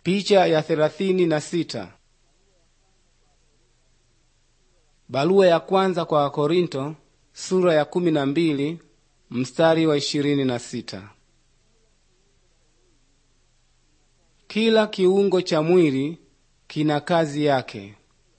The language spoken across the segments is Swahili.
Picha ya thelathini na sita. Barua ya kwanza kwa Wakorinto sura ya kumi na mbili mstari wa ishirini na sita. Kila kiungo cha mwili kina kazi yake.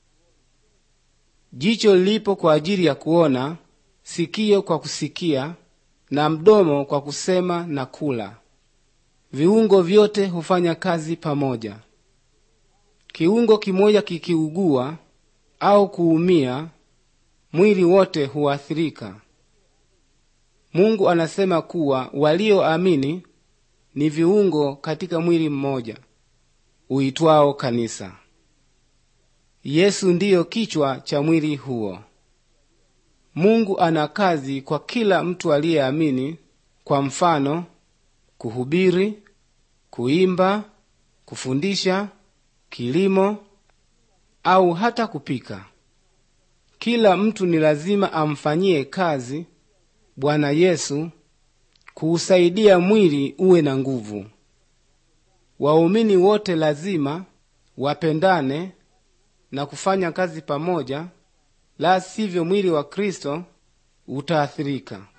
Jicho lipo kwa ajili ya kuona, sikio kwa kusikia, na mdomo kwa kusema na kula. Viungo vyote hufanya kazi pamoja. Kiungo kimoja kikiugua au kuumia, mwili wote huathirika. Mungu anasema kuwa walioamini ni viungo katika mwili mmoja uitwao kanisa. Yesu ndiyo kichwa cha mwili huo. Mungu ana kazi kwa kila mtu aliyeamini, kwa mfano kuhubiri, kuimba, kufundisha, kilimo au hata kupika. Kila mtu ni lazima amfanyie kazi Bwana Yesu kuusaidia mwili uwe na nguvu. Waumini wote lazima wapendane na kufanya kazi pamoja, la sivyo mwili wa Kristo utaathirika.